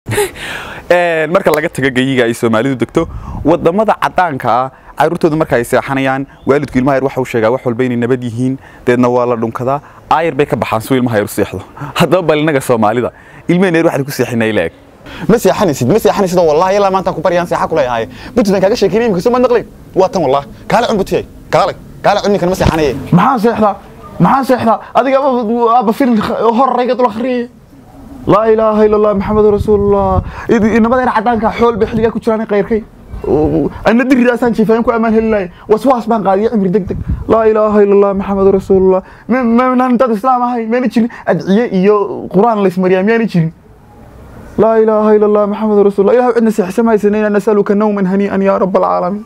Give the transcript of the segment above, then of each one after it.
marka laga tago geyiga ay soomaalidu degto wadamada cadaanka ah caruurtooda marka ay seexanayaan waalidku ilmaha yar waxa uu sheegaa wax walba inay nabad yihiin deedna waa la dhunkadaa aayar bay ka baxaan suu ilmaha yar u seexdo haddaba bal innaga soomaalida ilmaheen yar waxaad ku seexinay leeg ma seexanaysid ma seexanaysid oo wallahi ilaa maanta ku baryaan seexa kule ahay buntland kaaga sheekeynay imika soo ma naqlay waa tan wallahi kaale cun butiyay kaale kaale cun ninkan ma seexanaye maxaa seexdaa maxaa seexdaa adiga aba film horrayga dul akhriyay laa ilaaha ila allah maxamedu rasuulullah inamadayna cadaanka xool bay xilligaa ku jiraan qayrkay ana diridaasaan jiifaayan ku ammaan heli lahay waswaas baan qaadiya cimri deg deg laa ilaaha ila allah maxamedu rasuulullah mnaan dad islaam ahay mayna jirin adciye iyo qur-aan laysmariyaa miyaana jirin laa ilaaha ila allah maxamedu rasuulullah ilahu cidna seexsan haysanayna nasaluka nawman hanii'an yaa rab alcaalamiin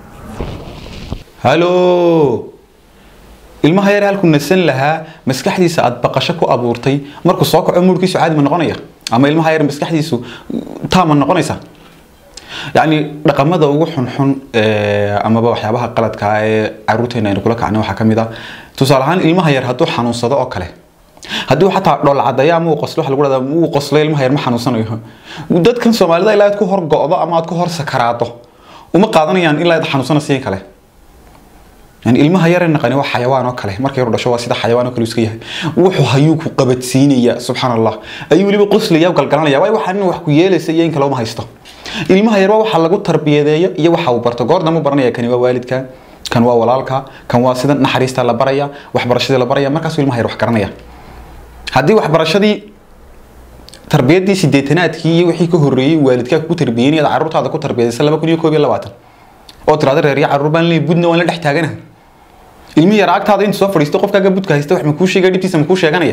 halo ilmaha yar halkuu nasan lahaa maskaxdiisa aad baqasho ku abuurtay markuu soo kaco muurkiisu caadi ma noqonaya ama ilmaha yar maskaxdiisu taama noqonaysa yacni dhaqamada ugu xunxun amaba waxyaabaha qaladka ee caruurteena aynu kula kacnay waxaa ka mid ah tusaale ahaan ilmaha yar hadduu xanuunsado oo kale haddii xataa dhool cadaya ama uu qoslo waxa lagu dhahdaa uu qoslo ilmaha yar ma xanuunsanayo dadkan soomaalida ilaa aad ku hor go'do ama aad ku hor sakaraado uma qaadanayaan ilaa aad xanuunsanaysa kale yani ilmaha yar naqani waa xayawaan oo kale markay yar dhasho waa sida xayawaan oo kale iska yahay wuxuu hayuu ku qabadsiinaya subxaan allah ayuu weliba qoslaya galgalanaya waay waxaan wax ku yeelaysa iyo in kale uma haysto ilmaha yar waa waxa lagu tarbiyadeeyo iyo waxa uu barto goor dambe baranaya kani waa waalidka kan waa walaalka kan waa sida naxariista la baraya waxbarashadii la baraya markaasuu ilmaha yar wax garanaya haddii waxbarashadii tarbiyadii sideetanaadkii iyo wixii ka horreeyey waalidkaa kugu tarbiyeynaya caruurtaada ku tarbiyadaysa laba kun iyo koob iyo labaatan oo tiraada reerya caruur baan leeyahay budna waan la dhex taaganahay ilmi yar agtaada inta soo fadhiisto qofkaaga budka haysta wax ma kuu sheegaya dhibtiisa ma kuu sheeganaya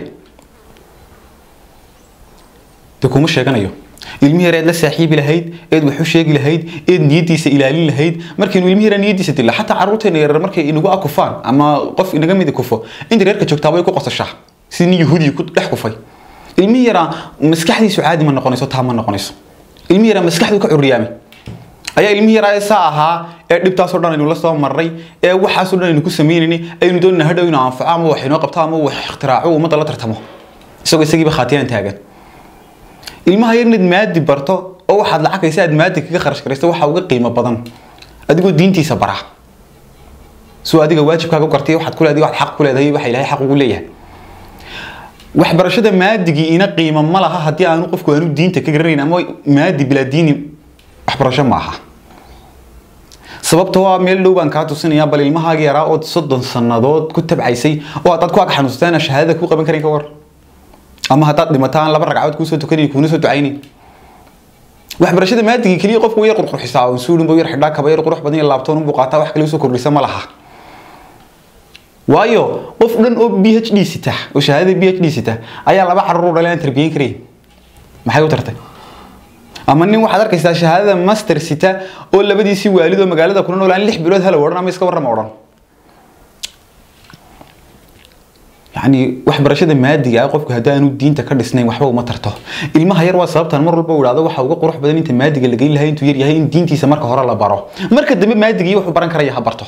de kuma sheeganayo ilmi yar eed la saaxiibi lahayd eed wax u sheegi lahayd eed niyadiisa ilaalin lahayd markaynu ilmi yara niyadiisa dilla xataa caruurteena yarar markay inagu akufaan ama qof inaga midi kufo inta reerka joogtaa way ku qosashaa si nin yahuudi ku dhex kufay ilmi yaraa maskaxdiisu caadi ma noqonayso taa ma noqonayso ilmi yaraa maskaxdu ka curiyaamay ayaa ilmihi yaraa saa ahaa ee dhibtaasoo dhan aynu la soo marray ee waxaasoo dhan aynu ku samaynayni aynu doonayna hadhow inuu anfaco ama wax inoo qabto ama wax ikhtiraaco ummadda la tartamo isagoo isagiiba khaatiyaan taagan ilmaha yar inaad maadi barto oo waxaad lacagaysa aad maadi kaga kharash garaysto waxa uga qiimo badan adigoo diintiisa bara soo adiga waajibkaaga gartay waxaad ku leedahay waxaad xaq ku leedahay waxa ilaahay xaq ugu leeyahay waxbarashada maadigii ina qiimo ma laha haddii aanu qofku aanu diinta ka garanayn ama maadi bilaa diini waxbarasho ma aha sababta waa meel dhow baan kaa tusinaya bal ilmahaaga yaraa ood soddon sannadood ku tabcaysay oo haddaad ku ag xanuunsataan shahaadada ku qaban karin ka war ama haddaad dhimataan laba ragcadood kuusoo tukanayn kuuna soo ducaynayn waxbarashada maadigii keliya qofku way yar qurqurxisaa oo suulin buu yar xidhaa kaba yar qurux badan iyo laabtoon unbuu qaataa wax kale usoo kordhisa ma laha waayo qof dhan oo b h d sita oo shahaadada b h d sita ayaa laba carruur u dhalay aan tarbiyeyn karayn maxay u tartay ama nin waxaad arkaysaa shahaadada master sita oo labadiisii waalid oo magaalada kuna noolaan lix bilood hala odhan ama iska warrama odhan yacni waxbarashada maadiga ah qofku haddii aanu diinta ka dhisnayn waxba uma tarto ilmaha yar waa sababtan mar walba uu idhahdo waxa uga qurux badan inta maadiga la geyn lahay intuu yar yahay in diintiisa marka hore la baro marka dambe maadigii wuxuu baran karaya ha barto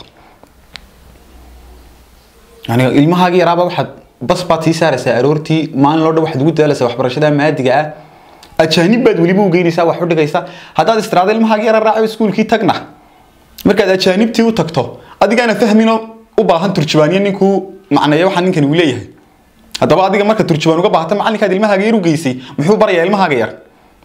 yani ilmahaagii yaraaba waxaad bas baad sii saaraysaa aroortii maalin loo dhan waxaad ugu daalaysaa waxbarashada maadiga ah ajaanib baad weliba u geynaysaa wax u dhigaysaa haddaad istiraada ilmahaagii yara raaco iskuulkii tagna markaad ajaanibtii u tagto adigaana fahminoo u baahan turjubaaniyo ninkuu macneeya waxa ninkan uu leeyahay haddaba adiga marka turjubaan uga baahata macalinkaad ilmahaaga yar u geysay muxuu barayaa ilmahaaga yar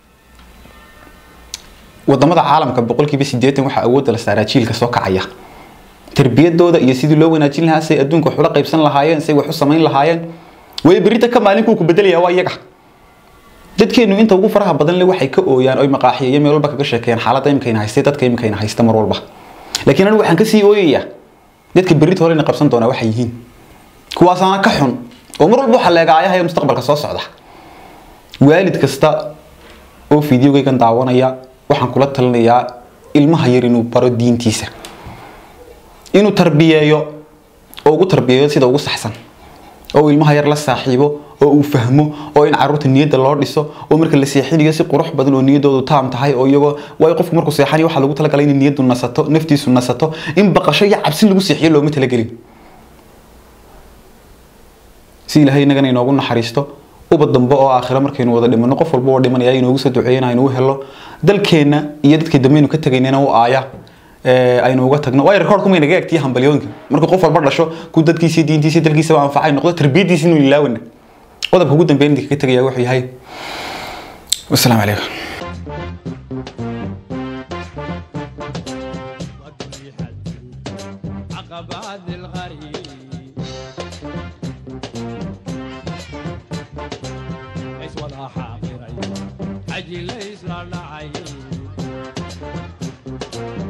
wadamada caalamka boqolkiiba sideetan waxaa awoodda la saaraa jiilka soo kacaya tarbiyadooda iyo sidii loo wanaajin lahaa say adduunka wax ula qaybsan lahaayeen say wax u samayn lahaayeen way berita ka maalinkuu ku bedelaya waa iyaga dadkeenu inta ugu faraha badan le waxay ka ooyaan oy maqaaxiya iyo meel walba kaga sheekeeyaan xaaladda imikayna haystay dadka imikayna haysta mar walba laakiin anigu waxaan kasii ooyayaa dadka berrita horena qabsan doonaa waxay yihiin kuwaasaana ka xun oo mar walba waxaa leegaayaha ee mustaqbalka soo socda waalid kasta oo fideogaygan daawanaya waxaan kula talinayaa ilmaha yar inuu baro diintiisa inuu tarbiyeeyo oo ugu tarbiyeeyo sida ugu saxsan oo ilmaha yar la saaxiibo oo uu fahmo oo in caruurta niyadda loo dhiso oo marka la seexinayo si qurux badan oo niyaddoodu taam tahay oo iyagoo waayo qofku markuu seexanayo waxaa lagu talagalay in niyaddu nasato naftiisu nasato in baqasho iyo cabsi lagu seexiyo looma talagelin si ilaahay inagana inoogu naxariisto ubad dambe oo aakhira markaynu wada dhimano qof walba oo dhimanaya inoogu soo duceeyana aynu u helo dalkeenna iyo dadkii dambe aynu ka tegaynana u aaya ee, aynu uga tagno waayo rekoorku may naga egtiya hambalyooyinka markuu qof walba dhasho ku dadkiisii diintiisii dalkiisaba anfacay noqdo tarbiyadiisi inuu ilaawana qodobka ugu dambeyn idinka ka tegaya wuxuu yahay wasalaamu calaykum عقبات الغريب ليس ولا حاضرين حجي ليس لا نعيب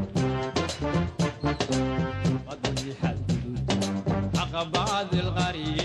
قد حدود عقبات الغريب